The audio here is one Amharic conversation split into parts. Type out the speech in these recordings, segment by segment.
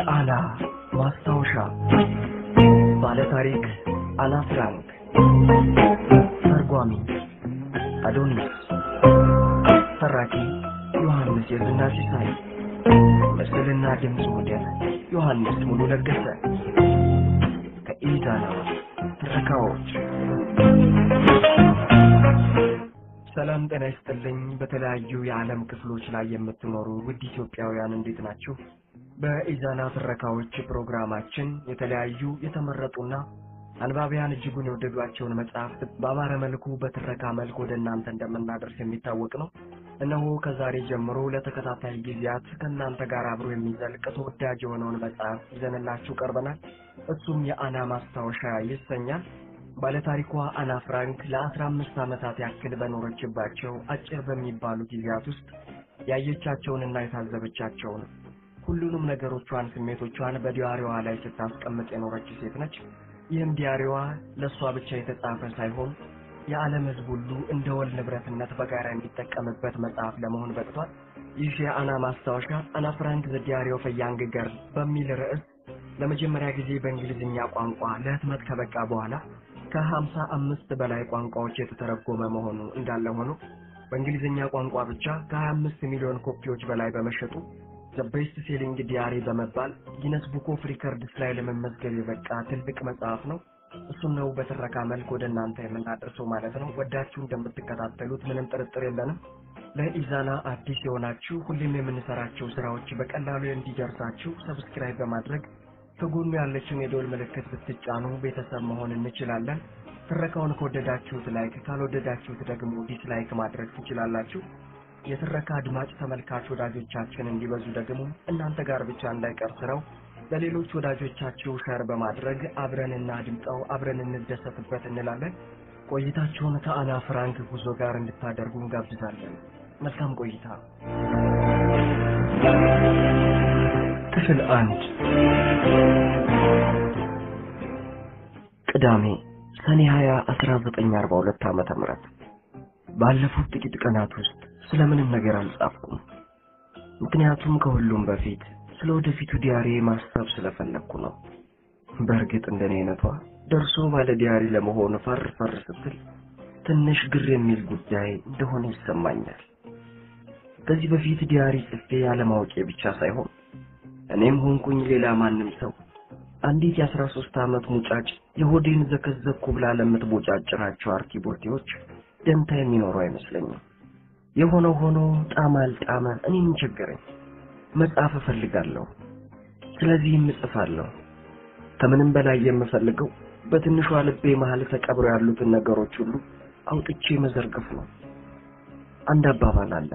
አና ማስታወሻ ባለታሪክ አና ፍራንክ ተርጓሚ አዶኒስ ተራኪ ዮሐንስ የዝና ሲሳይ ምስልና ድምፅ ሞዴል ዮሐንስ ሙሉ ለገሰ ከኢዛና ትረካዎች ሰላም ጤና ይስጥልኝ። በተለያዩ የዓለም ክፍሎች ላይ የምትኖሩ ውድ ኢትዮጵያውያን እንዴት ናችሁ? በኢዛና ትረካዎች ፕሮግራማችን የተለያዩ የተመረጡና አንባቢያን እጅጉን የወደዷቸውን መጽሐፍት በአማረ መልኩ በትረካ መልክ ወደ እናንተ እንደምናደርስ የሚታወቅ ነው። እነሆ ከዛሬ ጀምሮ ለተከታታይ ጊዜያት ከእናንተ ጋር አብሮ የሚዘልቅ ተወዳጅ የሆነውን መጽሐፍ ይዘንላችሁ ቀርበናል። እሱም የአና ማስታወሻ ይሰኛል። ባለታሪኳ አና ፍራንክ ለአስራ አምስት ዓመታት ያክል በኖረችባቸው አጭር በሚባሉ ጊዜያት ውስጥ ያየቻቸውንና የታዘበቻቸውን ሁሉንም ነገሮቿን፣ ስሜቶቿን በዲያሪዋ ላይ ስታስቀምጥ የኖረች ሴት ነች። ይህም ዲያሪዋ ለእሷ ብቻ የተጻፈ ሳይሆን የዓለም ሕዝብ ሁሉ እንደ ወል ንብረትነት በጋራ የሚጠቀምበት መጽሐፍ ለመሆን በቅቷል። ይህ የአና ማስታወሻ አና ፍራንክ ዘ ዲያሪ ኦፍ ኤ ያንግ ገርል በሚል ርዕስ ለመጀመሪያ ጊዜ በእንግሊዝኛ ቋንቋ ለህትመት ከበቃ በኋላ ከሀምሳ አምስት በላይ ቋንቋዎች የተተረጎመ መሆኑ እንዳለ ሆኖ በእንግሊዝኛ ቋንቋ ብቻ ከሀያ አምስት ሚሊዮን ኮፒዎች በላይ በመሸጡ ዘ ቤስት ሴሊንግ ዲያሪ በመባል ጊነስ ቡክ ኦፍ ሪከርድስ ላይ ለመመዝገብ የበቃ ትልቅ መጽሐፍ ነው። እሱን ነው በትረካ መልክ ወደ እናንተ የምናደርሰው ማለት ነው። ወዳችሁ እንደምትከታተሉት ምንም ጥርጥር የለንም። ለኢዛና አዲስ የሆናችሁ ሁሌም የምንሰራቸው ስራዎች በቀላሉ እንዲደርሳችሁ ሰብስክራይብ በማድረግ ከጎኑ ያለችውን የደወል ምልክት ብትጫኑ ቤተሰብ መሆን እንችላለን። ትረካውን ከወደዳችሁት ላይክ፣ ካልወደዳችሁት ደግሞ ዲስላይክ ማድረግ ትችላላችሁ። የትረካ አድማጭ ተመልካች ወዳጆቻችን እንዲበዙ ደግሞ እናንተ ጋር ብቻ እንዳይቀር ስራው ለሌሎች ወዳጆቻችሁ ሸር በማድረግ አብረን እናድምጠው፣ አብረን እንደሰትበት እንላለን። ቆይታችሁን ከአና ፍራንክ ጉዞ ጋር እንድታደርጉ እንጋብዛለን። መልካም ቆይታ። ክፍል አንድ ቅዳሜ ሰኔ 20 1942 ዓመተ ምህረት ባለፉት ጥቂት ቀናት ውስጥ ስለምንም ነገር አልጻፍኩም። ምክንያቱም ከሁሉም በፊት ስለ ወደፊቱ ዲያሪ ማሰብ ስለፈለግኩ ነው። በእርግጥ እንደኔ አይነቷ ደርሶ ባለ ዲያሪ ለመሆን ፈር ፈር ስትል ትንሽ ግር የሚል ጉዳይ እንደሆነ ይሰማኛል። ከዚህ በፊት ዲያሪ ጽፌ ያለማወቄ ብቻ ሳይሆን እኔም ሆንኩኝ ሌላ ማንም ሰው አንዲት የአስራ ሶስት ዓመት ሙጫጭ የሆዴን ዘከዘኩ ብላ ለምትቦጫጭራቸው አርኪቦርቴዎች ደንታ የሚኖረው አይመስለኝም። የሆነው ሆኖ ጣመ አልጣመ እኔ ምን ቸገረኝ? መጻፍ እፈልጋለሁ። ስለዚህም እጽፋለሁ። ከምንም በላይ የምፈልገው በትንሿ ልቤ መሀል ተቀብረው ያሉትን ነገሮች ሁሉ አውጥቼ መዘርገፍ ነው። አንድ አባባል አለ፣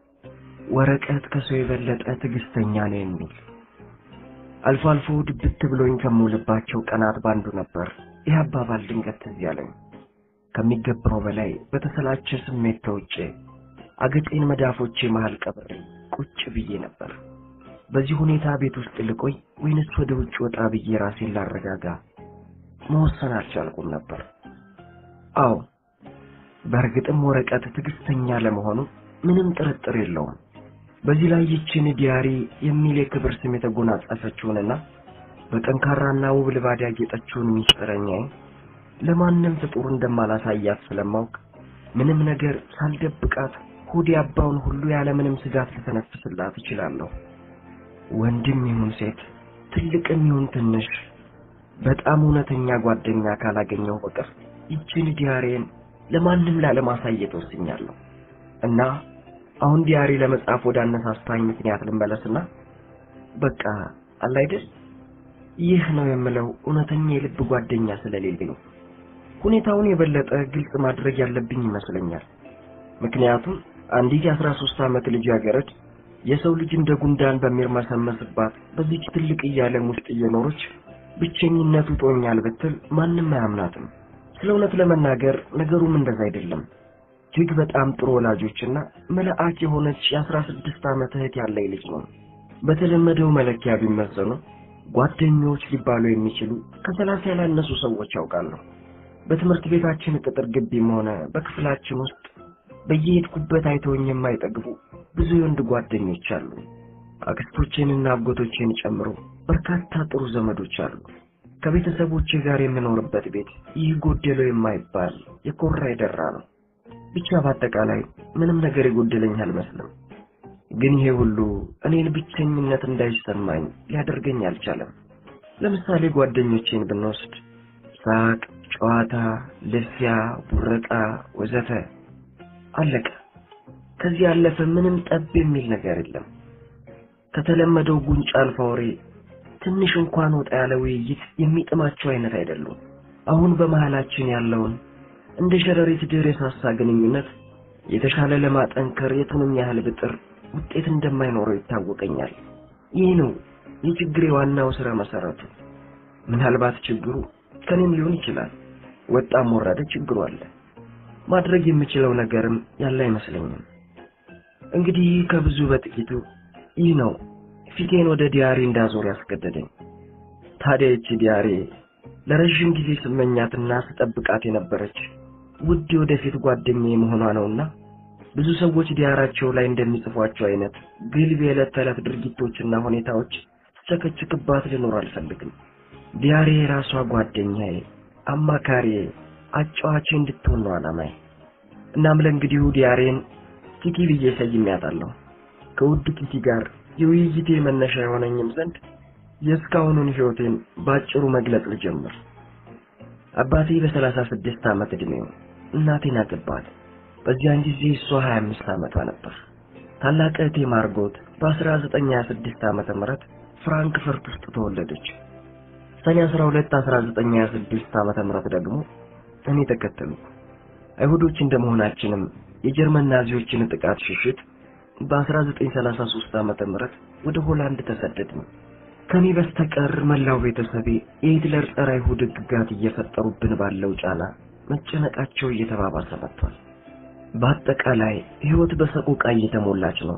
ወረቀት ከሰው የበለጠ ትዕግስተኛ ነው የሚል አልፎ አልፎ ድብት ብሎኝ ከምውልባቸው ቀናት ባንዱ ነበር ይህ አባባል ድንገት ትዝ ያለኝ። ከሚገባው በላይ በተሰላቸ ስሜት ተውጬ አገጬን መዳፎቼ መሃል ቀብሬ ቁጭ ብዬ ነበር። በዚህ ሁኔታ ቤት ውስጥ ልቆይ ወይንስ ወደ ውጭ ወጣ ብዬ ራሴን ላረጋጋ መወሰን አልቻልኩም ነበር። አዎ በእርግጥም ወረቀት ትዕግስተኛ ለመሆኑ ምንም ጥርጥር የለውም። በዚህ ላይ ይችን ዲያሪ የሚል የክብር ስም የተጎናጸፈችውንና በጠንካራና ውብ ልባድ ያጌጠችውን ሚስጥረኛዬ ለማንም ፍጡር እንደማላሳያት ስለማውቅ ምንም ነገር ሳልደብቃት ሆዴ አባውን ሁሉ ያለምንም ስጋት ልተነፍስላት እችላለሁ። ወንድም ይሁን ሴት፣ ትልቅም ይሁን ትንሽ፣ በጣም እውነተኛ ጓደኛ ካላገኘው በቀር ይችን ዲያሪን ለማንም ላለማሳየት ወስኛለሁ እና አሁን ዲያሪ ለመጻፍ ወደ አነሳሳኝ ምክንያት ልመለስና በቃ አለ አይደል ይህ ነው የምለው እውነተኛ የልብ ጓደኛ ስለሌለኝ ሁኔታውን የበለጠ ግልጽ ማድረግ ያለብኝ ይመስለኛል። ምክንያቱም አንዲት የአስራ ሶስት ዓመት ልጃገረድ የሰው ልጅ እንደ ጉንዳን በሚርመሰመስባት በዚች ትልቅ ዓለም ውስጥ እየኖረች ብቸኝነቱ ጦኛል ብትል ማንም አያምናትም። ስለ እውነት ለመናገር ነገሩም እንደዛ አይደለም። እጅግ በጣም ጥሩ ወላጆችና መልአክ የሆነች የአስራ ስድስት ዓመት እህት ያለኝ ልጅ ነው። በተለመደው መለኪያ ቢመዘኑ ጓደኞች ሊባሉ የሚችሉ ከሰላሳ ያላነሱ ሰዎች ያውቃለሁ። በትምህርት ቤታችን ቅጥር ግቢም ሆነ በክፍላችን ውስጥ በየሄድኩበት አይተውኝ የማይጠግቡ ብዙ የወንድ ጓደኞች አሉ። አክስቶቼንና አጎቶቼን ጨምሮ በርካታ ጥሩ ዘመዶች አሉ። ከቤተሰቦቼ ጋር የምኖርበት ቤት ይህ ጎደለው የማይባል የኮራ የደራ ነው። ብቻ በአጠቃላይ ምንም ነገር የጎደለኝ አልመስልም። ግን ይሄ ሁሉ እኔን ብቸኝነት እንዳይሰማኝ ሊያደርገኝ አልቻለም። ለምሳሌ ጓደኞቼን ብንወስድ ሳቅ፣ ጨዋታ፣ ልፊያ፣ ቡረቃ ወዘተ አለቀ። ከዚህ ያለፈ ምንም ጠብ የሚል ነገር የለም። ከተለመደው ጉንጭ አልፋ ወሬ ትንሽ እንኳን ወጣ ያለ ውይይት የሚጥማቸው አይነት አይደሉም። አሁን በመሃላችን ያለውን እንደ ሸረሪት ድር የሳሳ ግንኙነት የተሻለ ለማጠንከር የቱንም ያህል ብጥር ውጤት እንደማይኖረው ይታወቀኛል። ይህ ነው የችግሬ ዋናው ስረ መሰረቱ። ምናልባት ችግሩ ከኔም ሊሆን ይችላል። ወጣም ወረደ ችግሩ አለ። ማድረግ የምችለው ነገርም ያለ አይመስለኝም። እንግዲህ ከብዙ በጥቂቱ ይህ ነው ፊቴን ወደ ዲያሪ እንዳዞር ያስገደደኝ። ታዲያ ይቺ ዲያሪ ለረዥም ጊዜ ስመኛትና ስጠብቃት የነበረች ውድ ወደፊት ጓደኛዬ መሆኗ ነውና ብዙ ሰዎች ዲያራቸው ላይ እንደሚጽፏቸው አይነት ግልብ የዕለት ተዕለት ድርጊቶችና ሁኔታዎች ስቸከችክባት ልኖር አልፈልግም። ዲያሬ የራሷ ጓደኛዬ፣ አማካሪዬ፣ አጫዋቼ እንድትሆን ነው ዓላማዬ። እናም ለእንግዲሁ ዲያሬን ኪቲ ብዬ ሰይሜያታለሁ። ከውድ ኪቲ ጋር የውይይቴ መነሻ የሆነኝም ዘንድ የእስካሁኑን ሕይወቴን በአጭሩ መግለጽ ልጀምር። አባቴ በሰላሳ ስድስት ዓመት ዕድሜው እናቴን አገባት። በዚያን ጊዜ እሷ ሀያ አምስት ዓመቷ ነበር። ታላቅ እህቴ ማርጎት በአስራ ዘጠኝ ሀያ ስድስት ዓመተ ምህረት ፍራንክፈርት ውስጥ ተወለደች። ሰኔ አስራ ሁለት አስራ ዘጠኝ ሀያ ስድስት ዓመተ ምህረት ደግሞ እኔ ተከተሉ። አይሁዶች እንደመሆናችንም የጀርመን ናዚዎችን ጥቃት ሽሽት በ1933 ዓመተ ምህረት ወደ ሆላንድ ተሰደድን። ከኔ በስተቀር መላው ቤተሰቤ የሂትለር ጸረ አይሁድ ሕግጋት እየፈጠሩብን ባለው ጫና መጨነቃቸው እየተባባሰ መጥቷል። በአጠቃላይ ሕይወት በሰቆቃ እየተሞላች ነው።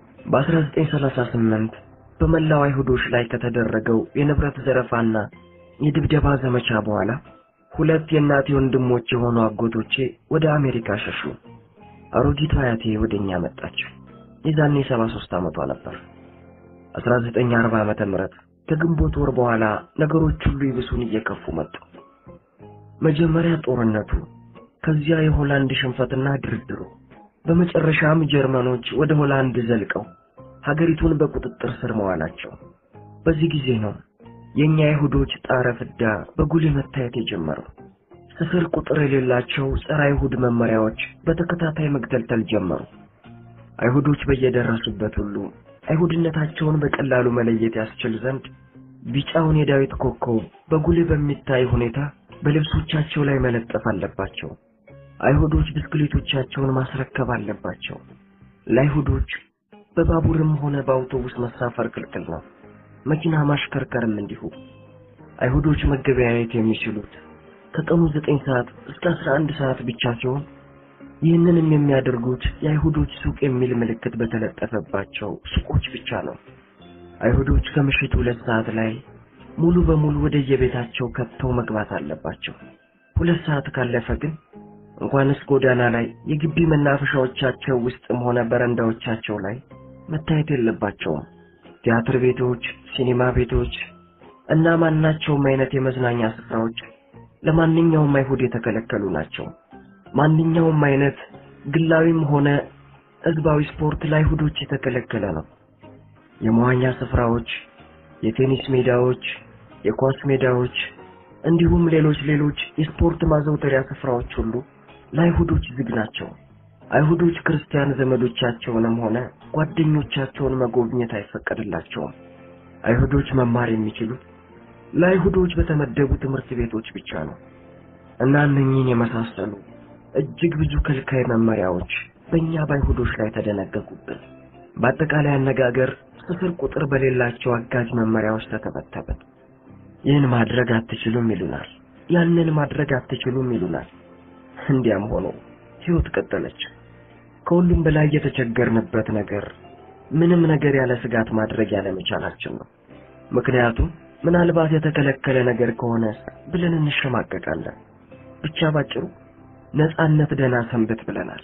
በ1938 በመላው አይሁዶች ላይ ከተደረገው የንብረት ዘረፋና የድብደባ ዘመቻ በኋላ ሁለት የእናቴ ወንድሞች የሆኑ አጎቶቼ ወደ አሜሪካ ሸሹ። አሮጊቷ አያቴ ወደኛ መጣች። የዛኔ 73 ዓመቷ ነበር። 1940 ዓመተ ምህረት ከግንቦት ወር በኋላ ነገሮች ሁሉ ይብሱን እየከፉ መጡ። መጀመሪያ ጦርነቱ፣ ከዚያ የሆላንድ ሽንፈትና ድርድሩ፣ በመጨረሻም ጀርመኖች ወደ ሆላንድ ዘልቀው ሀገሪቱን በቁጥጥር ስር መዋላቸው። በዚህ ጊዜ ነው የእኛ አይሁዶች ጣረ ፍዳ በጉልህ መታየት የጀመረው። ስፍር ቁጥር የሌላቸው ጸረ አይሁድ መመሪያዎች በተከታታይ መግተልተል ጀመሩ። አይሁዶች በየደረሱበት ሁሉ አይሁድነታቸውን በቀላሉ መለየት ያስችል ዘንድ ቢጫውን የዳዊት ኮከብ በጉልህ በሚታይ ሁኔታ በልብሶቻቸው ላይ መለጠፍ አለባቸው። አይሁዶች ብስክሌቶቻቸውን ማስረከብ አለባቸው። ለአይሁዶች በባቡርም ሆነ በአውቶቡስ መሳፈር ክልክል ነው። መኪና ማሽከርከርም እንዲሁ። አይሁዶች መገበያየት የሚችሉት ከቀኑ ዘጠኝ ሰዓት እስከ አስራ አንድ ሰዓት ብቻ ሲሆን ይህንንም የሚያደርጉት የአይሁዶች ሱቅ የሚል ምልክት በተለጠፈባቸው ሱቆች ብቻ ነው። አይሁዶች ከምሽቱ ሁለት ሰዓት ላይ ሙሉ በሙሉ ወደ የቤታቸው ከብተው መግባት አለባቸው። ሁለት ሰዓት ካለፈ ግን እንኳንስ ጎዳና ላይ የግቢ መናፈሻዎቻቸው ውስጥም ሆነ በረንዳዎቻቸው ላይ መታየት የለባቸውም። ቲያትር ቤቶች፣ ሲኒማ ቤቶች እና ማናቸውም አይነት የመዝናኛ ስፍራዎች ለማንኛውም አይሁድ የተከለከሉ ናቸው። ማንኛውም አይነት ግላዊም ሆነ ሕዝባዊ ስፖርት ለአይሁዶች የተከለከለ ነው። የመዋኛ ስፍራዎች፣ የቴኒስ ሜዳዎች፣ የኳስ ሜዳዎች እንዲሁም ሌሎች ሌሎች የስፖርት ማዘውተሪያ ስፍራዎች ሁሉ ለአይሁዶች ዝግ ናቸው። አይሁዶች ክርስቲያን ዘመዶቻቸውንም ሆነ ጓደኞቻቸውን መጎብኘት አይፈቀድላቸውም። አይሁዶች መማር የሚችሉት ለአይሁዶች በተመደቡ ትምህርት ቤቶች ብቻ ነው እና እነኚህን የመሳሰሉ እጅግ ብዙ ከልካይ መመሪያዎች በእኛ በአይሁዶች ላይ ተደነገጉብን። በአጠቃላይ አነጋገር ስፍር ቁጥር በሌላቸው አጋዥ መመሪያዎች ተተበተብን። ይህን ማድረግ አትችሉም ይሉናል፣ ያንን ማድረግ አትችሉም ይሉናል። እንዲያም ሆኖ ሕይወት ቀጠለች። ከሁሉም በላይ የተቸገርንበት ነገር ምንም ነገር ያለ ስጋት ማድረግ ያለመቻላችን ነው። ምክንያቱም ምናልባት የተከለከለ ነገር ከሆነ ብለን እንሸማቀቃለን። ብቻ ባጭሩ ነጻነት ደህና ሰንብት ብለናል።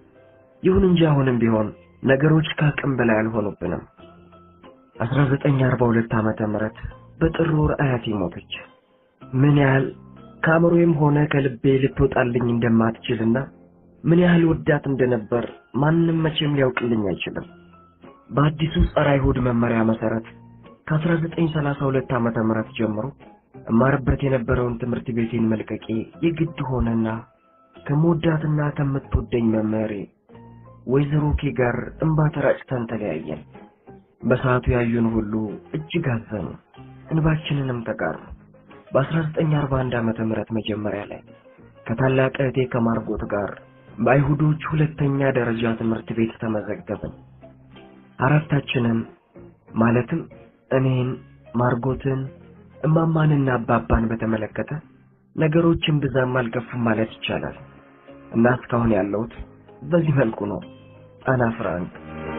ይሁን እንጂ አሁንም ቢሆን ነገሮች ከአቅም በላይ አልሆኑብንም። 1942 ዓመተ ምህረት በጥር ወር አያቴ ሞተች። ምን ያህል ከአእምሮዬም ሆነ ከልቤ ልትወጣልኝ እንደማትችልና ምን ያህል ወዳት እንደነበር ማንም መቼም ሊያውቅልኝ አይችልም። በአዲሱ ጸረ አይሁድ መመሪያ መሰረት ከ1932 ዓመተ ምህረት ጀምሮ እማርበት የነበረውን ትምህርት ቤቴን መልቀቄ የግድ ሆነና ከምወዳትና ከምትወደኝ መምህሬ ወይዘሮ ኬ ጋር እንባ ተራጭተን ተለያየን። በሰዓቱ ያዩን ሁሉ እጅግ አዘኑ፣ እንባችንንም ተጋሩ። በ1941 ዓመተ ምህረት መጀመሪያ ላይ ከታላቅ እህቴ ከማርጎት ጋር በአይሁዶች ሁለተኛ ደረጃ ትምህርት ቤት ተመዘገብን። አራታችንም ማለትም እኔን፣ ማርጎትን፣ እማማንና አባባን በተመለከተ ነገሮችን ብዛም አልከፉም ማለት ይቻላል እና እስካሁን ያለሁት በዚህ መልኩ ነው። አና ፍራንክ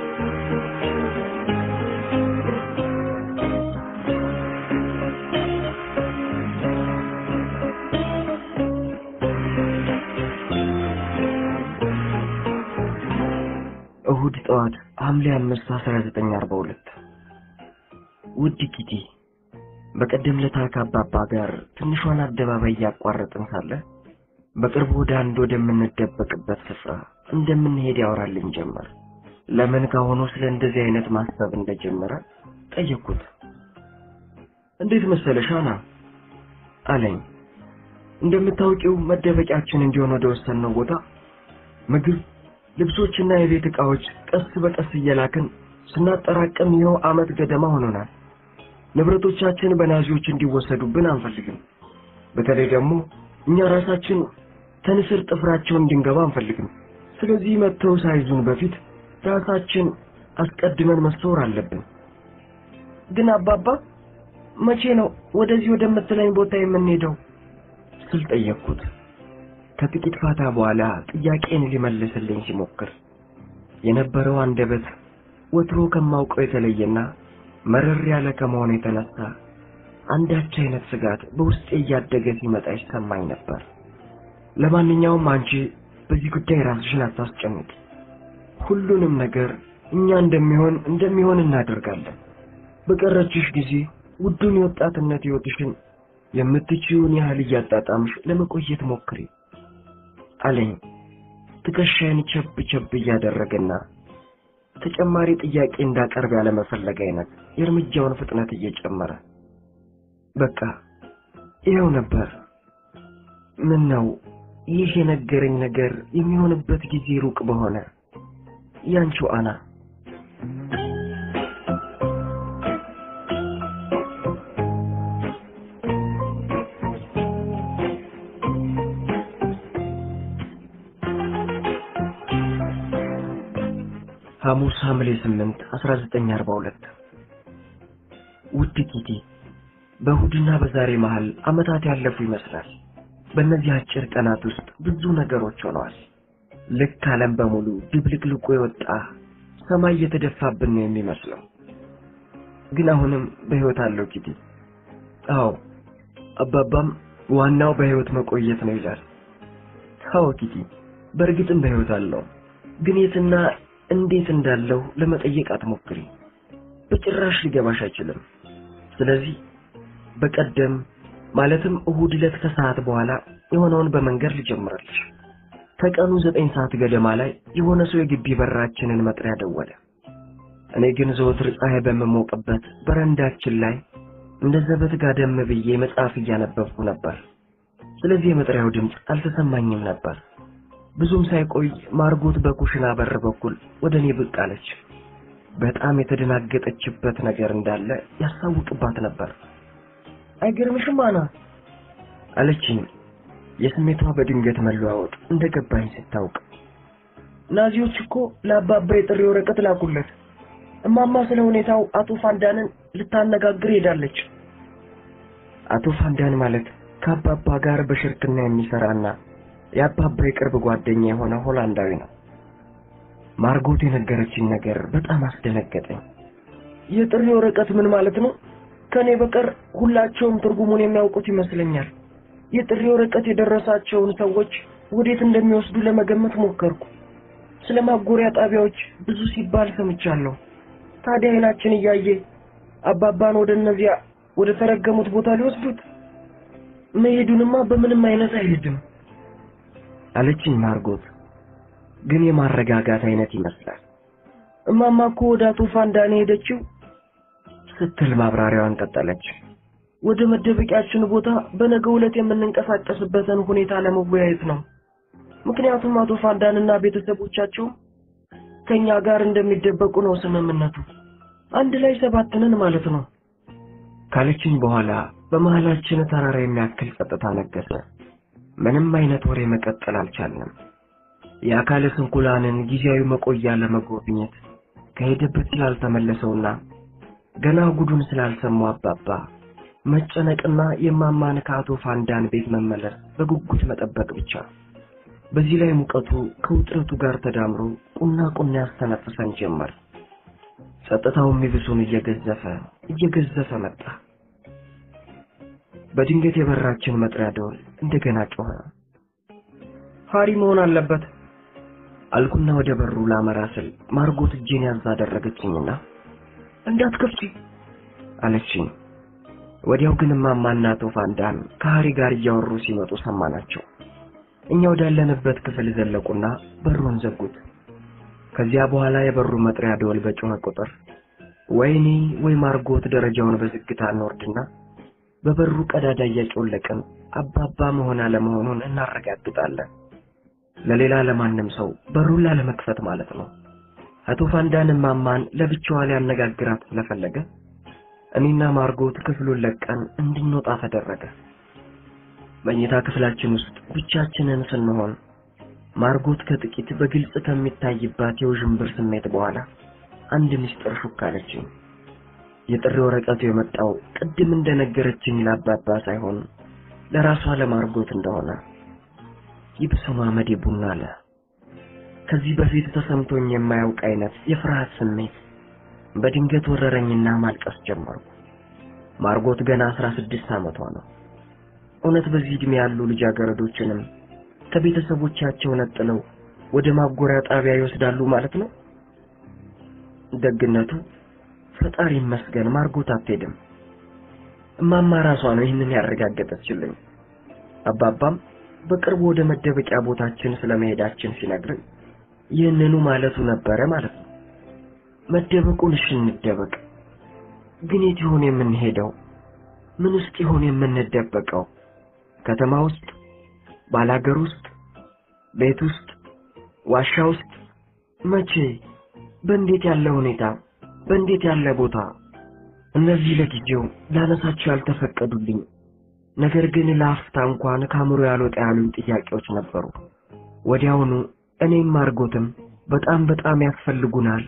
እሁድ ጠዋት ሐምሌ አምስት አስራ ዘጠኝ አርባ ሁለት ውድ ኪቲ በቀደም ለታ ከአባባ ጋር ትንሿን አደባባይ እያቋረጥን ሳለ በቅርቡ ወደ አንድ ወደምንደበቅበት ስፍራ እንደምንሄድ ያወራልኝ ጀመር። ለምን ካሁኑ ስለ እንደዚህ አይነት ማሰብ እንደጀመረ ጠየቅኩት። እንዴት መሰለሽ አና አለኝ። እንደምታውቂው መደበቂያችን እንዲሆን ወደ ወሰንነው ቦታ ምግብ፣ ልብሶችና የቤት ዕቃዎች ቀስ በቀስ እየላክን ስናጠራቅም ይኸው ዓመት ገደማ ሆኖናል። ንብረቶቻችን በናዚዎች እንዲወሰዱብን አንፈልግም። በተለይ ደግሞ እኛ ራሳችን ተንስር ጥፍራቸው እንድንገባ አንፈልግም። ስለዚህ መጥተው ሳይዙን በፊት ራሳችን አስቀድመን መሰወር አለብን። ግን አባባ መቼ ነው ወደዚህ ወደምትለኝ ቦታ የምንሄደው ስል ጠየቅኩት። ከጥቂት ፋታ በኋላ ጥያቄን ሊመልስልኝ ሲሞክር የነበረው አንደበት ወትሮ ከማውቀው የተለየና መረር ያለ ከመሆኑ የተነሳ አንዳች አይነት ስጋት በውስጤ እያደገ ሲመጣ ይሰማኝ ነበር። ለማንኛውም አንቺ በዚህ ጉዳይ ራስሽን አታስጨንቂ። ሁሉንም ነገር እኛ እንደሚሆን እንደሚሆን እናደርጋለን። በቀረችሽ ጊዜ ውዱን የወጣትነት ሕይወትሽን የምትችይውን ያህል እያጣጣምሽ ለመቆየት ሞክሪ አለኝ። ትከሻዬን ቸብ ቸብ እያደረገና ተጨማሪ ጥያቄ እንዳቀርብ ያለመፈለግ አይነት የእርምጃውን ፍጥነት እየጨመረ በቃ ይኸው ነበር። ምን ነው ይህ የነገረኝ ነገር የሚሆንበት ጊዜ ሩቅ በሆነ ያንቺው አና ሐሙስ ሐምሌ 8 1942 ውድ ኪቲ በእሁድና በዛሬ መሃል ዓመታት ያለፉ ይመስላል። በእነዚህ አጭር ቀናት ውስጥ ብዙ ነገሮች ሆነዋል። ልክ ዓለም በሙሉ ድብልቅልቁ የወጣ ሰማይ እየተደፋብን ነው የሚመስለው። ግን አሁንም በሕይወት አለው ኪቲ። አዎ አባባም ዋናው በሕይወት መቆየት ነው ይላል። አዎ ኪቲ፣ በእርግጥም በሕይወት አለው። ግን የትና እንዴት እንዳለው ለመጠየቅ አትሞክሪ። በጭራሽ ሊገባሽ አይችልም። ስለዚህ በቀደም ማለትም እሁድ ዕለት ከሰዓት በኋላ የሆነውን በመንገድ ልጀምራለሽ። ከቀኑ ዘጠኝ ሰዓት ገደማ ላይ የሆነ ሰው የግቢ በራችንን መጥሪያ ደወለ። እኔ ግን ዘወትር ፀሐይ በምሞቅበት በረንዳችን ላይ እንደ ዘበት ጋደም ብዬ መጽሐፍ እያነበብኩ ነበር። ስለዚህ የመጥሪያው ድምፅ አልተሰማኝም ነበር። ብዙም ሳይቆይ ማርጎት በኩሽና በር በኩል ወደ እኔ ብቅ አለች። በጣም የተደናገጠችበት ነገር እንዳለ ያስታውቅባት ነበር። አይገርምሽም አና አለችኝ። የስሜቷ በድንገት መለዋወጥ እንደገባኝ ስታውቅ ናዚዎች እኮ ለአባባ የጥሪ ወረቀት ላኩለት። እማማ ስለ ሁኔታው አቶ ፋንዳንን ልታነጋግር ሄዳለች። አቶ ፋንዳን ማለት ከአባባ ጋር በሽርክና የሚሰራና የአባባ የቅርብ ጓደኛ የሆነ ሆላንዳዊ ነው። ማርጎት የነገረችኝ ነገር በጣም አስደነገጠኝ። የጥሪ ወረቀት ምን ማለት ነው? ከኔ በቀር ሁላቸውም ትርጉሙን የሚያውቁት ይመስለኛል። የጥሪ ወረቀት የደረሳቸውን ሰዎች ወዴት እንደሚወስዱ ለመገመት ሞከርኩ። ስለ ማጎሪያ ጣቢያዎች ብዙ ሲባል ሰምቻለሁ። ታዲያ አይናችን እያየ አባባን ወደ እነዚያ ወደ ተረገሙት ቦታ ሊወስዱት? መሄዱንማ በምንም አይነት አይሄድም አለችኝ ማርጎት። ግን የማረጋጋት አይነት ይመስላል። እማማ እኮ ወደ አቶ ፋንዳኔ ሄደችው ስትል ማብራሪያዋን ቀጠለች። ወደ መደበቂያችን ቦታ በነገው ዕለት የምንንቀሳቀስበትን ሁኔታ ለመወያየት ነው። ምክንያቱም አቶ ፋንዳንና ቤተሰቦቻቸው ከኛ ጋር እንደሚደበቁ ነው ስምምነቱ። አንድ ላይ ሰባት ነን ማለት ነው ካለችኝ በኋላ በመሃላችን ተራራ የሚያክል ጸጥታ ነገሰ። ምንም አይነት ወሬ መቀጠል አልቻልንም። የአካለ ስንኩላንን ጊዜያዊ መቆያ ለመጎብኘት ከሄደበት ስላልተመለሰውና ገና ጉዱን ስላልሰማው አባባ መጨነቅና የማማን ከአቶ ፋንዳን ቤት መመለስ በጉጉት መጠበቅ ብቻ። በዚህ ላይ ሙቀቱ ከውጥረቱ ጋር ተዳምሮ ቁና ቁና ያስተነፍሰን ጀመር። ጸጥታው የሚብሱን እየገዘፈ እየገዘፈ መጣ። በድንገት የበራችን መጥሪያ ደወል እንደገና ጮኸ። ሃሪ መሆን አለበት አልኩና ወደ በሩ ላመራ ስል ማርጎት እጄን ያዝ አደረገችኝና እንዳትከፍቺ አለችኝ። ወዲያው ግን እማማና አቶ ፋንዳን ከሃሪ ጋር እያወሩ ሲመጡ ሰማናቸው። እኛ ወዳለንበት ክፍል ዘለቁና በሩን ዘጉት። ከዚያ በኋላ የበሩ መጥሪያ ደወል በጮኸ ቁጥር ወይኔ ወይ ማርጎት ደረጃውን በዝግታ እንወርድና በበሩ ቀዳዳ እያጮለቅን አባባ መሆን አለመሆኑን እናረጋግጣለን። ለሌላ ለማንም ሰው በሩን ላለመክፈት ማለት ነው። አቶ ፋንዳን እማማን ለብቻዋ ሊያነጋግራት ስለፈለገ እኔና ማርጎት ክፍሉን ለቀን እንድንወጣ ተደረገ። መኝታ ክፍላችን ውስጥ ብቻችንን ስንሆን ማርጎት ከጥቂት በግልጽ ከሚታይባት የውዥንብር ስሜት በኋላ አንድ ምስጢር ሹክ አለችኝ። የጥሪ ወረቀቱ የመጣው ቅድም እንደነገረችኝ ለአባባ ሳይሆን ለራሷ ለማርጎት እንደሆነ ይብሰማ መዴ ቡና አለ። ከዚህ በፊት ተሰምቶኝ የማያውቅ አይነት የፍርሃት ስሜት በድንገት ወረረኝና ማልቀስ ጀመርኩ። ማርጎት ገና አስራ ስድስት ዓመቷ ነው። እውነት በዚህ ዕድሜ ያሉ ልጃገረዶችንም ከቤተሰቦቻቸው ነጥለው ወደ ማጎሪያ ጣቢያ ይወስዳሉ ማለት ነው? ደግነቱ ፈጣሪ ይመስገን ማርጎት አትሄድም። እማማ ራሷ ነው ይህንን ያረጋገጠችልኝ። አባባም በቅርቡ ወደ መደበቂያ ቦታችን ስለመሄዳችን ሲነግረኝ ይህንኑ ማለቱ ነበረ ማለት ነው። መደበቁን እሺ እንደበቅ፣ ግን የት ይሆን የምንሄደው? ምን ውስጥ ይሆን የምንደበቀው? ከተማ ውስጥ፣ ባላገር ውስጥ፣ ቤት ውስጥ፣ ዋሻ ውስጥ? መቼ? በእንዴት ያለ ሁኔታ? በእንዴት ያለ ቦታ? እነዚህ ለጊዜው ላነሳቸው ያልተፈቀዱልኝ ነገር ግን ለአፍታ እንኳን ከአእምሮ ያልወጣ ያሉኝ ጥያቄዎች ነበሩ። ወዲያውኑ እኔም ማርጎትም በጣም በጣም ያስፈልጉናል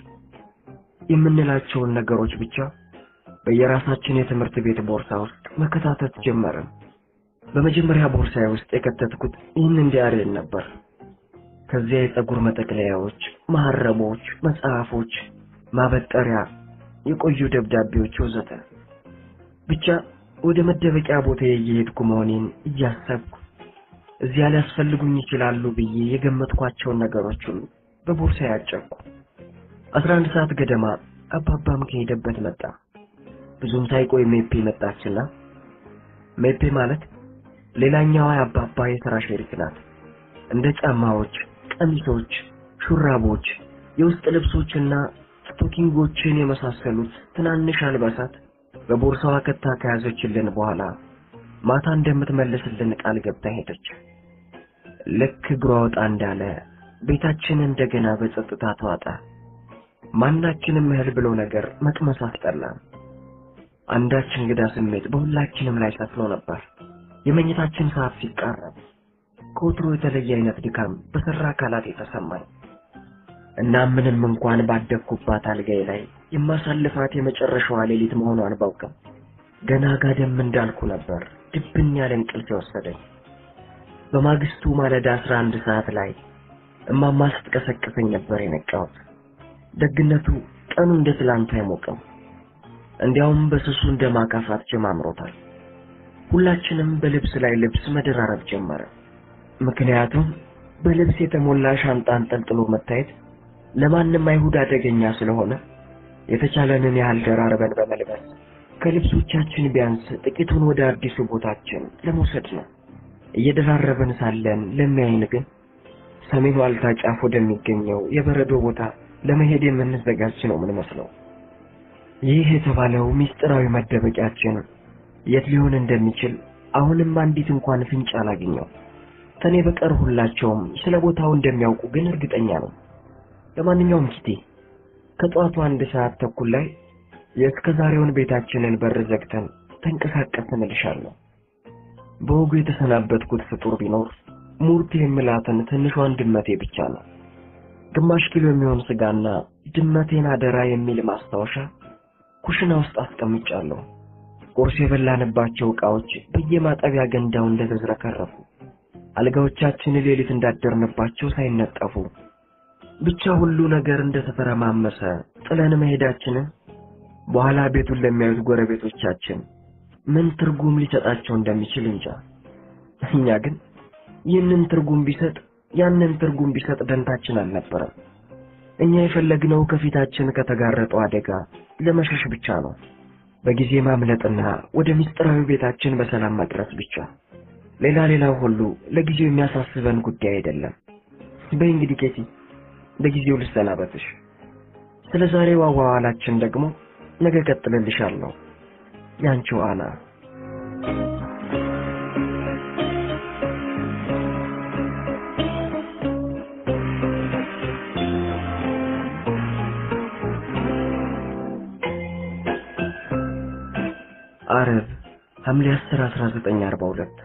የምንላቸውን ነገሮች ብቻ በየራሳችን የትምህርት ቤት ቦርሳ ውስጥ መከታተት ጀመርን። በመጀመሪያ ቦርሳዬ ውስጥ የከተትኩት ይህንን ዲያሪን ነበር። ከዚያ የፀጉር መጠቅለያዎች፣ መሐረቦች፣ መጽሐፎች፣ ማበጠሪያ፣ የቆዩ ደብዳቤዎች ወዘተ ብቻ ወደ መደበቂያ ቦታ እየሄድኩ መሆኔን እያሰብኩ እዚያ ሊያስፈልጉኝ ይችላሉ ብዬ የገመትኳቸውን ነገሮች ሁሉ በቦርሳ ያጨቅኩ። አስራ አንድ ሰዓት ገደማ አባባም ከሄደበት መጣ። ብዙም ሳይቆይ ሜፔ መጣችና ሜፔ ማለት ሌላኛዋ የአባባ የሥራ ሸሪክ ናት። እንደ ጫማዎች፣ ቀሚሶች፣ ሹራቦች፣ የውስጥ ልብሶችና ስቶኪንጎችን የመሳሰሉት ትናንሽ አልባሳት በቦርሳዋ ከታ ከያዘችልን በኋላ ማታ እንደምትመልስልን ቃል ገብታ ሄደች። ልክ እግሯ ወጣ እንዳለ ቤታችን እንደገና በጸጥታ ተዋጠ። ማናችንም እህል ብሎ ነገር መቅመስ አስጠላን። አንዳች እንግዳ ስሜት በሁላችንም ላይ ሰፍኖ ነበር። የመኝታችን ሰዓት ሲቃረብ ከወትሮ የተለየ አይነት ድካም በሰራ አካላት የተሰማኝ እና ምንም እንኳን ባደግኩባት አልጋዬ ላይ የማሳልፋት የመጨረሻዋ ሌሊት መሆኗን ባውቅም ገና ጋደም እንዳልኩ ነበር ድብን ያለ እንቅልፍ የወሰደኝ። በማግስቱ ማለዳ አስራ አንድ ሰዓት ላይ እማማ ስትቀሰቅሰኝ ነበር የነቃሁት። ደግነቱ ቀኑ እንደ ትላንቱ አይሞቅም። እንዲያውም በስሱ እንደ ማካፋት ጀማምሮታል። ሁላችንም በልብስ ላይ ልብስ መደራረብ ጀመረ። ምክንያቱም በልብስ የተሞላ ሻንጣ አንጠልጥሎ መታየት ለማንም አይሁድ አደገኛ ስለሆነ የተቻለንን ያህል ደራርበን በመልበስ ከልብሶቻችን ቢያንስ ጥቂቱን ወደ አዲሱ ቦታችን ለመውሰድ ነው። እየደራረብን ሳለን ለሚያይን ግን ሰሜን ዋልታ ጫፍ ወደሚገኘው የበረዶ ቦታ ለመሄድ የምንዘጋጅ ነው የምንመስለው። ይህ የተባለው ምስጢራዊ መደበቂያችን የት ሊሆን እንደሚችል አሁንም አንዲት እንኳን ፍንጭ አላገኘው። ከኔ በቀር ሁላቸውም ስለ ቦታው እንደሚያውቁ ግን እርግጠኛ ነው። ለማንኛውም ኪቴ ከጠዋቱ አንድ ሰዓት ተኩል ላይ የእስከ ዛሬውን ቤታችንን በር ዘግተን ተንቀሳቀስን እልሻለሁ። በወጉ የተሰናበትኩት ፍጡር ቢኖር ሙርት የምላትን ትንሿን ድመቴ ብቻ ነው። ግማሽ ኪሎ የሚሆን ስጋና ድመቴን አደራ የሚል ማስታወሻ ኩሽና ውስጥ አስቀምጫለሁ። ቁርስ የበላንባቸው ዕቃዎች በየማጠቢያ ገንዳው እንደተዝረከረፉ፣ አልጋዎቻችን ሌሊት እንዳደርንባቸው ሳይነጠፉ፣ ብቻ ሁሉ ነገር እንደተፈረማመሰ ጥለን መሄዳችንን በኋላ ቤቱን ለሚያዩት ጎረቤቶቻችን ምን ትርጉም ሊሰጣቸው እንደሚችል እንጃ። እኛ ግን ይህንን ትርጉም ቢሰጥ ያንን ትርጉም ቢሰጥ ደንታችን አልነበረም። እኛ የፈለግነው ከፊታችን ከተጋረጠው አደጋ ለመሸሽ ብቻ ነው። በጊዜ ማምለጥና ወደ ምስጢራዊ ቤታችን በሰላም መድረስ ብቻ። ሌላ ሌላው ሁሉ ለጊዜው የሚያሳስበን ጉዳይ አይደለም። በይ እንግዲህ ኬቲ፣ ለጊዜው ልሰናበትሽ። ስለ ዛሬው አዋዋላችን ደግሞ ነገ ቀጥልልሻለሁ። ያንቺው አና አረብ ሐምሌ 10 1942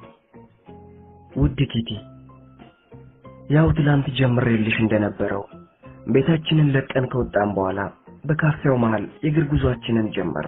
ውድ ኪቲ ያው ትላንት ጀምሬልሽ እንደነበረው ቤታችንን ለቀን ከወጣን በኋላ በካፌው መሃል የእግር ጉዟችንን ጀመር።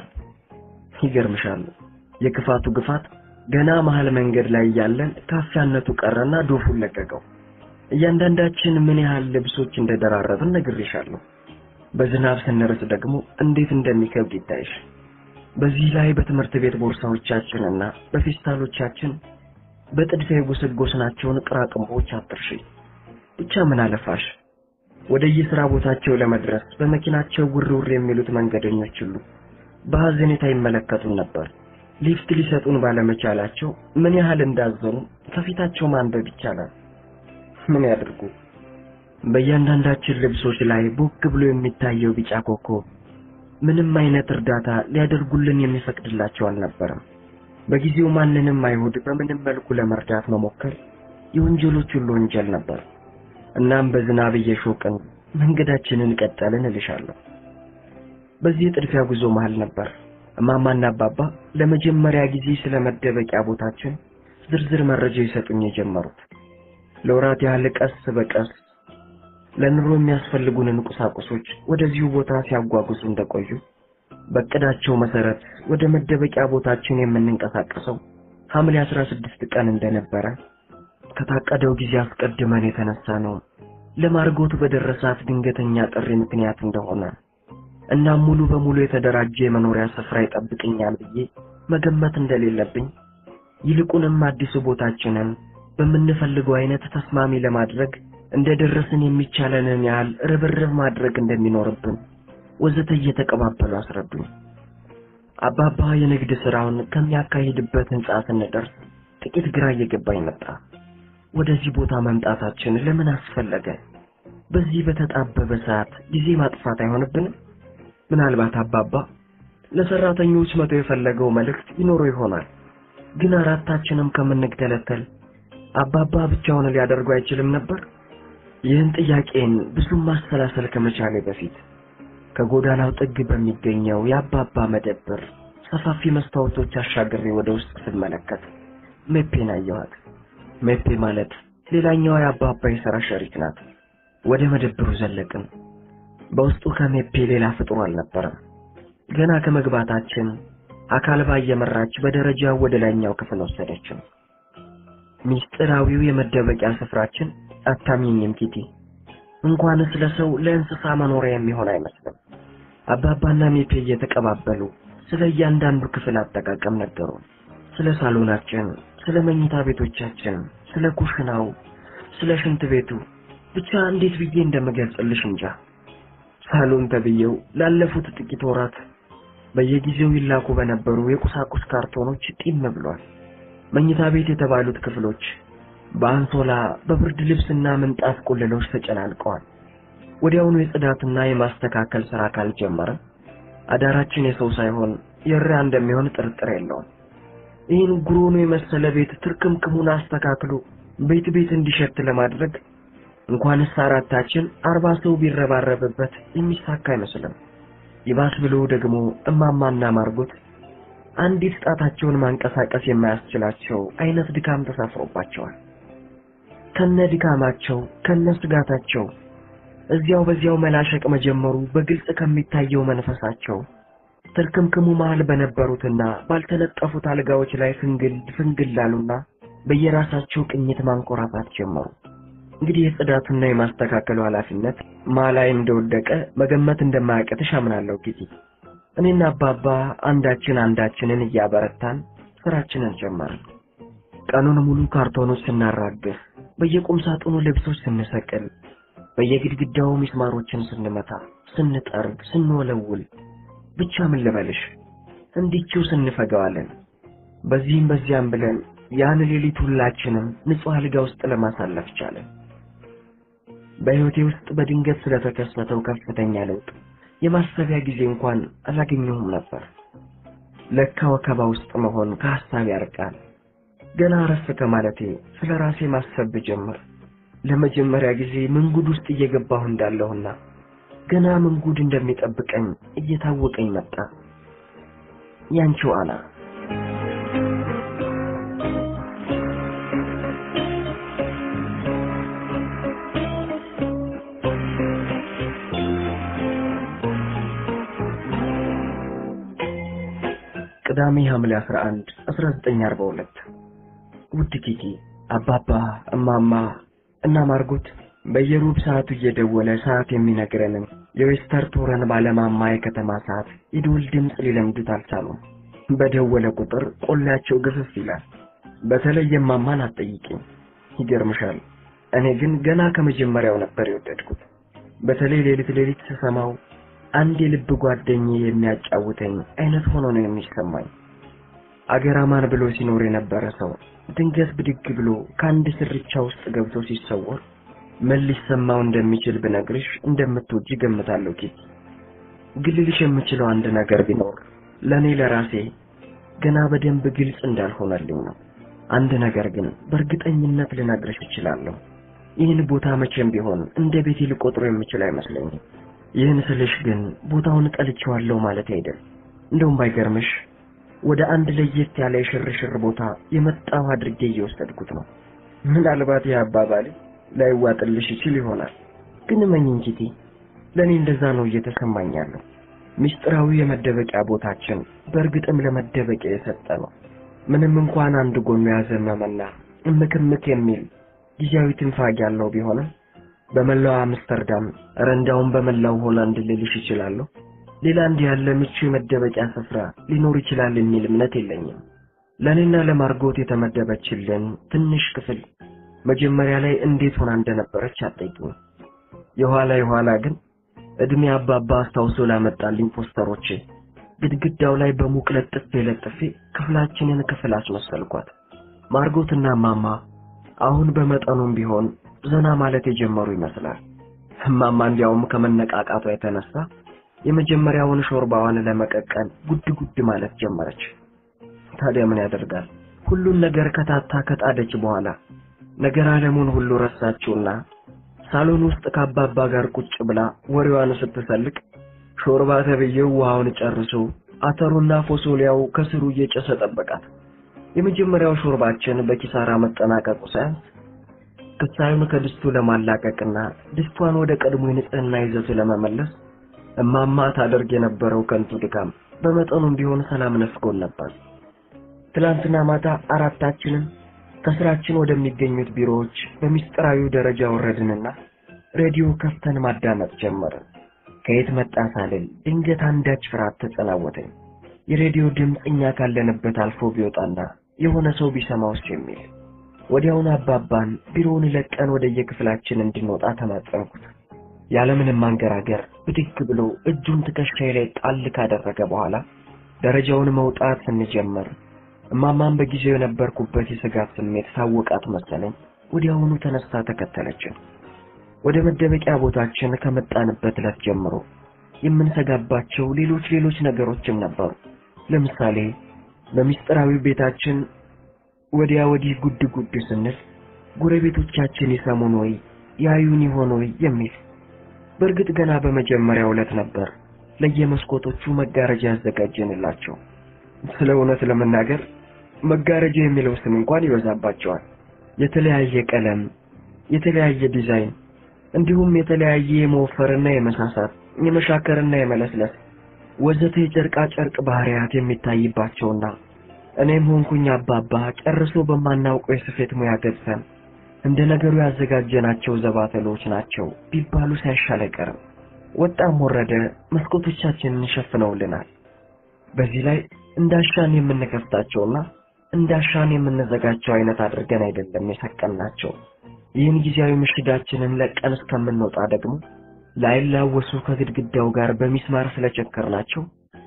ይገርምሻል፣ የክፋቱ ግፋት ገና መሃል መንገድ ላይ እያለን ካፊያነቱ ቀረና ዶፉን ለቀቀው። እያንዳንዳችን ምን ያህል ልብሶች እንደደራረብን ነግሬሻለሁ። በዝናብ ስንርስ ደግሞ እንዴት እንደሚከብድ ይታይሽ። በዚህ ላይ በትምህርት ቤት ቦርሳዎቻችንና በፌስታሎቻችን በጥድፊያ የጎሰጎስናቸውን ቅራቅንቦች አትርሺ። ብቻ ምን አለፋሽ ወደ የሥራ ቦታቸው ለመድረስ በመኪናቸው ውርውር የሚሉት መንገደኞች ሁሉ በሐዘኔታ ይመለከቱን ነበር። ሊፍት ሊሰጡን ባለመቻላቸው ምን ያህል እንዳዘኑ ከፊታቸው ማንበብ ይቻላል። ምን ያድርጉ? በእያንዳንዳችን ልብሶች ላይ ቦግ ብሎ የሚታየው ቢጫ ኮከብ ምንም አይነት እርዳታ ሊያደርጉልን የሚፈቅድላቸው አልነበረም። በጊዜው ማንንም አይሁድ በምንም መልኩ ለመርዳት መሞከር የወንጀሎች ሁሉ ወንጀል ነበር። እናም በዝናብ እየሾቅን መንገዳችንን ቀጠልን እልሻለሁ። በዚህ የጥድፊያ ጉዞ መሃል ነበር እማማና አባባ ለመጀመሪያ ጊዜ ስለ መደበቂያ ቦታችን ዝርዝር መረጃ ይሰጡኝ የጀመሩት። ለወራት ያህል ቀስ በቀስ ለኑሮ የሚያስፈልጉንን ቁሳቁሶች ወደዚሁ ቦታ ሲያጓጉዙ እንደቆዩ በእቅዳቸው መሰረት ወደ መደበቂያ ቦታችን የምንንቀሳቀሰው ሐምሌ 16 ቀን እንደነበረ ከታቀደው ጊዜ አስቀድመን የተነሳ ነው ለማርጎት በደረሳት ድንገተኛ ጥሪ ምክንያት እንደሆነ እናም ሙሉ በሙሉ የተደራጀ የመኖሪያ ስፍራ ይጠብቅኛል ብዬ መገመት እንደሌለብኝ ይልቁንም አዲሱ ቦታችንን በምንፈልገው አይነት ተስማሚ ለማድረግ እንደደረስን የሚቻለንን ያህል ርብርብ ማድረግ እንደሚኖርብን ወዘተ እየተቀባበሉ አስረዱኝ። አባባ የንግድ ስራውን ከሚያካሂድበት ህንጻ ስንደርስ ጥቂት ግራ እየገባኝ መጣ። ወደዚህ ቦታ መምጣታችን ለምን አስፈለገ? በዚህ በተጣበበ ሰዓት ጊዜ ማጥፋት አይሆንብንም? ምናልባት አባባ ለሰራተኞች መቶ የፈለገው መልእክት ይኖረው ይሆናል። ግን አራታችንም ከምንገለተል አባባ ብቻውን ሊያደርጉ አይችልም ነበር? ይህን ጥያቄን ብዙም ማሰላሰል ከመቻሌ በፊት ከጎዳናው ጥግ በሚገኘው የአባባ መደብር ሰፋፊ መስታወቶች አሻግሬ ወደ ውስጥ ስመለከት ሜፔን አየኋት። ሜፔ ማለት ሌላኛዋ የአባባ የሥራ ሸሪክ ናት። ወደ መደብሩ ዘለቅን። በውስጡ ከሜፔ ሌላ ፍጡር አልነበረም። ገና ከመግባታችን አካልባ እየመራች በደረጃው ወደ ላይኛው ክፍል ወሰደችን። ሚስጥራዊው የመደበቂያ ስፍራችን አታሚኝም ኪቲ፣ እንኳንስ ለሰው ለእንስሳ መኖሪያ የሚሆን አይመስልም። አባባና ሜፔ እየተቀባበሉ ስለ እያንዳንዱ ክፍል አጠቃቀም ነገሩን። ስለ ሳሎናችን፣ ስለ መኝታ ቤቶቻችን፣ ስለ ኩሽናው፣ ስለ ሽንት ቤቱ ብቻ እንዴት ብዬ እንደምገልጽልሽ እንጃ። ሳሎን ተብዬው ላለፉት ጥቂት ወራት በየጊዜው ይላኩ በነበሩ የቁሳቁስ ካርቶኖች ጢም ብሏል። መኝታ ቤት የተባሉት ክፍሎች በአንሶላ በብርድ ልብስና ምንጣፍ ቁልሎች ተጨናንቀዋል። ወዲያውኑ የጽዳትና የማስተካከል ሥራ ካልጀመረ አዳራችን የሰው ሳይሆን የእሪያ እንደሚሆን ጥርጥር የለውም። ይህን ጉሮኖ የመሰለ ቤት ትርክምክሙን አስተካክሎ ቤት ቤት እንዲሸት ለማድረግ እንኳንስ አራታችን አርባ ሰው ቢረባረብበት የሚሳካ አይመስልም። ይባስ ብሎ ደግሞ እማማና ማርጎት አንዲት ጣታቸውን ማንቀሳቀስ የማያስችላቸው አይነት ድካም ተሳፍሮባቸዋል። ከነ ድካማቸው ከነ ስጋታቸው እዚያው በዚያው መላሸቅ መጀመሩ በግልጽ ከሚታየው መንፈሳቸው ትርክምክሙ መሃል በነበሩትና ባልተነጠፉት አልጋዎች ላይ ፍንግል ፍንግል አሉና በየራሳቸው ቅኝት ማንኮራፋት ጀመሩ። እንግዲህ የጽዳቱና የማስተካከሉ ኃላፊነት ማ ላይ እንደወደቀ መገመት እንደማያቅትሽ አምናለሁ ጊዜ እኔና አባባ አንዳችን አንዳችንን እያበረታን ስራችንን ጀመርን። ቀኑን ሙሉ ካርቶኖች ስናራግፍ፣ በየቁም ሳጥኑ ልብሶች ስንሰቅል፣ በየግድግዳው ሚስማሮችን ስንመታ፣ ስንጠርግ፣ ስንወለውል ብቻ ምን ልበልሽ እንዲችው ስንፈገዋለን። በዚህም በዚያም ብለን ያን ሌሊት ሁላችንም ንጹሕ አልጋ ውስጥ ለማሳለፍ ቻለን። በሕይወቴ ውስጥ በድንገት ስለተከሰተው ከፍተኛ ለውጥ የማሰቢያ ጊዜ እንኳን አላገኘሁም ነበር። ለካ ወከባ ውስጥ መሆን ከሐሳብ ያርቃል። ገና አረፍ ከማለቴ ስለ ራሴ ማሰብ ብጀምር ለመጀመሪያ ጊዜ ምንጉድ ውስጥ እየገባሁ እንዳለሁና ገና ምንጉድ እንደሚጠብቀኝ እየታወቀኝ መጣ። ያንቺው አና ቅዳሜ ሐምሌ 11 1942 ውድ ኪኪ አባባ እማማ እና ማርጎት በየሩብ ሰዓቱ እየደወለ ሰዓት የሚነግረንን የዌስተር ቶረን ባለማማ የከተማ ሰዓት የደወል ድምፅ ሊለምዱት አልቻሉም። በደወለ ቁጥር ቆላቸው ግፍፍ ይላል። በተለይ እማማን አትጠይቂኝ፣ ይገርምሻል። እኔ ግን ገና ከመጀመሪያው ነበር የወደድኩት። በተለይ ሌሊት ሌሊት ስሰማው አንድ የልብ ጓደኛዬ የሚያጫውተኝ አይነት ሆኖ ነው የሚሰማኝ። አገራማን ብሎ ሲኖር የነበረ ሰው ድንገት ብድግ ብሎ ከአንድ ስርቻ ውስጥ ገብቶ ሲሰወር ምን ሊሰማው እንደሚችል ብነግርሽ እንደምትወጂ ገምታለሁ። ኪት ግን ልልሽ የምችለው አንድ ነገር ቢኖር ለእኔ ለራሴ ገና በደንብ ግልጽ እንዳልሆነልኝ ነው። አንድ ነገር ግን በእርግጠኝነት ልነግርሽ እችላለሁ። ይህን ቦታ መቼም ቢሆን እንደ ቤቴ ልቆጥሮ የምችል አይመስለኝም። ይህን ስልሽ ግን ቦታውን ጠልቼዋለሁ ማለት አይደል። እንደውም ባይገርምሽ ወደ አንድ ለየት ያለ የሽርሽር ቦታ የመጣው አድርጌ እየወሰድኩት ነው። ምናልባት ይህ አባባሌ ላይዋጥልሽ ይችል ይሆናል፣ ግን እመኚኝ ኪቲ፣ ለእኔ እንደዛ ነው እየተሰማኝ ያለው። ምስጢራዊ የመደበቂያ ቦታችን በእርግጥም ለመደበቂያ የሰጠ ነው። ምንም እንኳን አንድ ጎኑ ያዘመመና እምክምክ የሚል ጊዜያዊ ትንፋግ ያለው ቢሆንም በመላው አምስተርዳም ረንዳውን በመላው ሆላንድ ልልሽ ይችላለሁ ሌላ እንዲህ ያለ ምቹ የመደበቂያ ስፍራ ሊኖር ይችላል የሚል እምነት የለኝም። ለእኔና ለማርጎት የተመደበችልን ትንሽ ክፍል መጀመሪያ ላይ እንዴት ሆና እንደነበረች አትጠይቂኝ። የኋላ የኋላ ግን እድሜ አባባ አስታውሶ ላመጣልኝ ፖስተሮች ግድግዳው ላይ በሙቅ ለጥፌ ለጥፌ ክፍላችንን ክፍል አስመሰልኳት። ማርጎትና ማማ አሁን በመጠኑም ቢሆን ዘና ማለት የጀመሩ ይመስላል። እማማ እንዲያውም ከመነቃቃቷ የተነሳ የመጀመሪያውን ሾርባዋን ለመቀቀል ጉድ ጉድ ማለት ጀመረች። ታዲያ ምን ያደርጋል? ሁሉን ነገር ከታታ ከጣደች በኋላ ነገር ዓለሙን ሁሉ ረሳችውና ሳሎን ውስጥ ከአባባ ጋር ቁጭ ብላ ወሬዋን ስትሰልቅ ሾርባ ተብዬው ውሃውን ጨርሶ አተሩና ፎሶሊያው ከስሩ እየጨሰ ጠበቃት። የመጀመሪያው ሾርባችን በኪሳራ መጠናቀቁ ሳያንስ ክሳዩን ከድስቱ ለማላቀቅና ድስቷን ወደ ቀድሞ የንጽህና ይዘቱ ለመመለስ እማማ ታደርግ የነበረው ከንቱ ድካም በመጠኑም ቢሆን ሰላም ነፍጎን ነበር። ትላንትና ማታ አራታችንም ከስራችን ወደሚገኙት ቢሮዎች በሚስጥራዊው ደረጃ ወረድንና ሬዲዮ ከፍተን ማዳመጥ ጀመርን። ከየት መጣ ሳልል ድንገት አንዳች ፍርሃት ተጸናወተኝ። የሬዲዮ ድምፅ እኛ ካለንበት አልፎ ቢወጣና የሆነ ሰው ቢሰማውስ የሚል። ወዲያውኑ አባባን ቢሮውን ለቀን ወደ የክፍላችን እንድንወጣ ተማጸንኩት። ያለምንም ማንገራገር ብድግ ብሎ እጁን ትከሻዬ ላይ ጣል ካደረገ በኋላ ደረጃውን መውጣት ስንጀምር እማማን በጊዜው የነበርኩበት የስጋት ስሜት ታወቃት መሰለኝ። ወዲያውኑ ተነስታ ተከተለችን። ወደ መደበቂያ ቦታችን ከመጣንበት ዕለት ጀምሮ የምንሰጋባቸው ሌሎች ሌሎች ነገሮችም ነበሩ። ለምሳሌ በሚስጥራዊ ቤታችን ወዲያ ወዲህ ጉድ ጉድ ስንል ጎረቤቶቻችን ይሰሙን ወይ ያዩን ይሆን ወይ የሚል። በእርግጥ ገና በመጀመሪያው ዕለት ነበር ለየመስኮቶቹ መጋረጃ ያዘጋጀንላቸው። ስለ እውነት ለመናገር መጋረጃ የሚለው ስም እንኳን ይበዛባቸዋል። የተለያየ ቀለም፣ የተለያየ ዲዛይን እንዲሁም የተለያየ የመወፈርና የመሳሳት የመሻከርና የመለስለስ ወዘተ የጨርቃ ጨርቅ ባህሪያት የሚታይባቸውና እኔም ሆንኩኝ አባባ ጨርሶ በማናውቀው የስፌት ሙያ ገብተን እንደ ነገሩ ያዘጋጀናቸው ዘባተሎች ናቸው ቢባሉ ሳይሻል አይቀርም። ወጣም ወረደ መስኮቶቻችንን ሸፍነውልናል። በዚህ ላይ እንዳሻን የምንከፍታቸውና እንዳሻን የምንዘጋቸው አይነት አድርገን አይደለም የሰቀልናቸው። ይህን ጊዜያዊ ምሽጋችንን ለቀን እስከምንወጣ ደግሞ ላይላወሱ ከግድግዳው ጋር በሚስማር ስለቸከርናቸው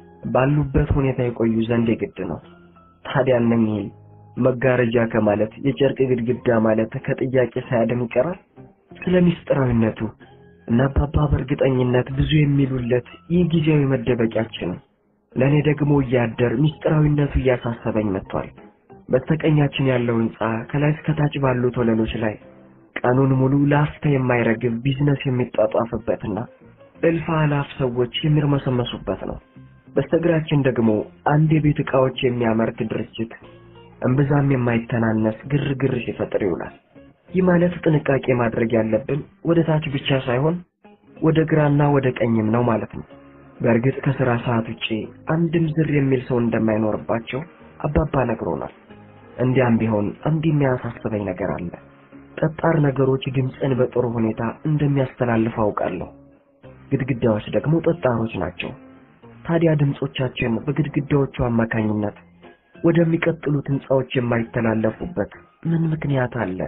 ባሉበት ሁኔታ የቆዩ ዘንድ የግድ ነው። ታዲያ እነኚህን መጋረጃ ከማለት የጨርቅ ግድግዳ ማለት ከጥያቄ ሳያድን ይቀራል። ስለ ሚስጥራዊነቱ እና አባባ በእርግጠኝነት ብዙ የሚሉለት ይህ ጊዜያዊ መደበቂያችን ነው። ለእኔ ደግሞ እያደር ሚስጥራዊነቱ እያሳሰበኝ መጥቷል። በስተቀኛችን ያለው ሕንፃ ከላይ እስከታች ባሉት ወለሎች ላይ ቀኑን ሙሉ ለአፍታ የማይረግብ ቢዝነስ የሚጧጧፍበትና እልፍ አላፍ ሰዎች የሚርመሰመሱበት ነው። በስተግራችን ደግሞ አንድ የቤት ዕቃዎች የሚያመርት ድርጅት እምብዛም የማይተናነስ ግርግር ሲፈጥር ይውላል። ይህ ማለት ጥንቃቄ ማድረግ ያለብን ወደ ታች ብቻ ሳይሆን ወደ ግራና ወደ ቀኝም ነው ማለት ነው። በእርግጥ ከሥራ ሰዓት ውጪ አንድም ዝር የሚል ሰው እንደማይኖርባቸው አባባ ነግሮናል። እንዲያም ቢሆን አንድ የሚያሳስበኝ ነገር አለ። ጠጣር ነገሮች ድምፅን በጥሩ ሁኔታ እንደሚያስተላልፍ አውቃለሁ። ግድግዳዎች ደግሞ ጠጣሮች ናቸው። ታዲያ ድምፆቻችን በግድግዳዎቹ አማካኝነት ወደሚቀጥሉት ሕንፃዎች የማይተላለፉበት ምን ምክንያት አለ?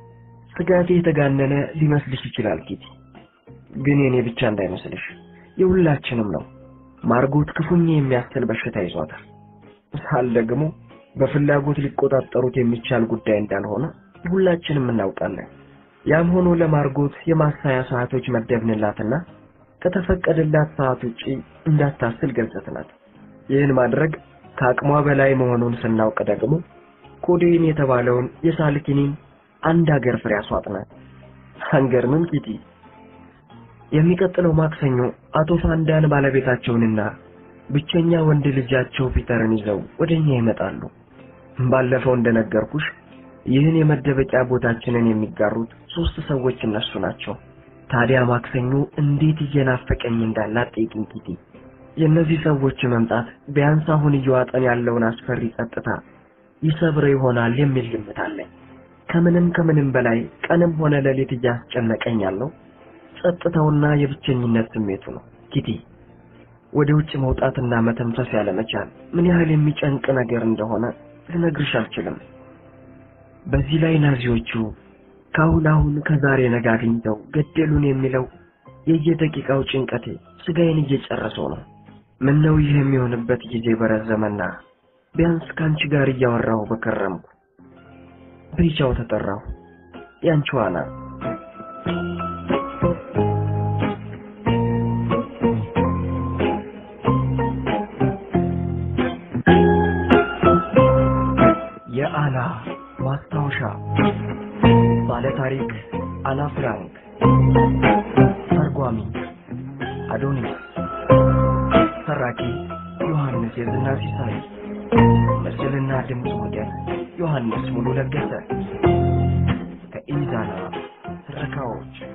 ስጋቴ የተጋነነ ሊመስልሽ ይችላል ኪቲ፣ ግን የኔ ብቻ እንዳይመስልሽ የሁላችንም ነው። ማርጎት ክፉኛ የሚያስል በሽታ ይዟታል። ሳል ደግሞ በፍላጎት ሊቆጣጠሩት የሚቻል ጉዳይ እንዳልሆነ ሁላችንም እናውቃለን። ያም ሆኖ ለማርጎት የማሳያ ሰዓቶች መደብንላትና ከተፈቀደላት ሰዓት ውጪ እንዳታስል ገጽትናት። ይህን ማድረግ ከአቅሟ በላይ መሆኑን ስናውቅ ደግሞ ኮዴን የተባለውን የሳልኪኒን አንድ ሀገር ፍሬ አስዋጥናት። አንገርምም ኪቲ? የሚቀጥለው ማክሰኞ አቶ ፋንዳን ባለቤታቸውንና ብቸኛ ወንድ ልጃቸው ፒተርን ይዘው ወደኛ ይመጣሉ። ባለፈው እንደነገርኩሽ ይህን የመደበቂያ ቦታችንን የሚጋሩት ሶስት ሰዎች እነሱ ናቸው። ታዲያ ማክሰኞ እንዴት እየናፈቀኝ እንዳላት ጠይቂኝ ኪቲ። የእነዚህ ሰዎች መምጣት ቢያንስ አሁን እየዋጠን ያለውን አስፈሪ ጸጥታ ይሰብረ ይሆናል የሚል ግምት አለኝ። ከምንም ከምንም በላይ ቀንም ሆነ ሌሊት እያስጨነቀኝ ያለው ጸጥታውና የብቸኝነት ስሜቱ ነው። ኪቲ ወደ ውጭ መውጣትና መተንፈስ ያለመቻል ምን ያህል የሚጨንቅ ነገር እንደሆነ ልነግርሽ አልችልም። በዚህ ላይ ናዚዎቹ ከአሁን አሁን ከዛሬ ነገ አግኝተው ገደሉን የሚለው የየደቂቃው ጭንቀቴ ስጋዬን እየጨረሰው ነው። ምን ነው ይህ የሚሆንበት ጊዜ በረዘመና ቢያንስ ከአንቺ ጋር እያወራሁ በከረምኩ። ብቻው ተጠራሁ። ያንቺ ዋና የአና ማስታወሻ ባለ ታሪክ አና ፍራንክ ተርጓሚ አዶኒስ ተራኪ ዮሐንስ የዝና ሲሳይ ምስልና ድምፅ ሞዴል ዮሐንስ ሙሉ ለገሰ ከኢዛና ትረካዎች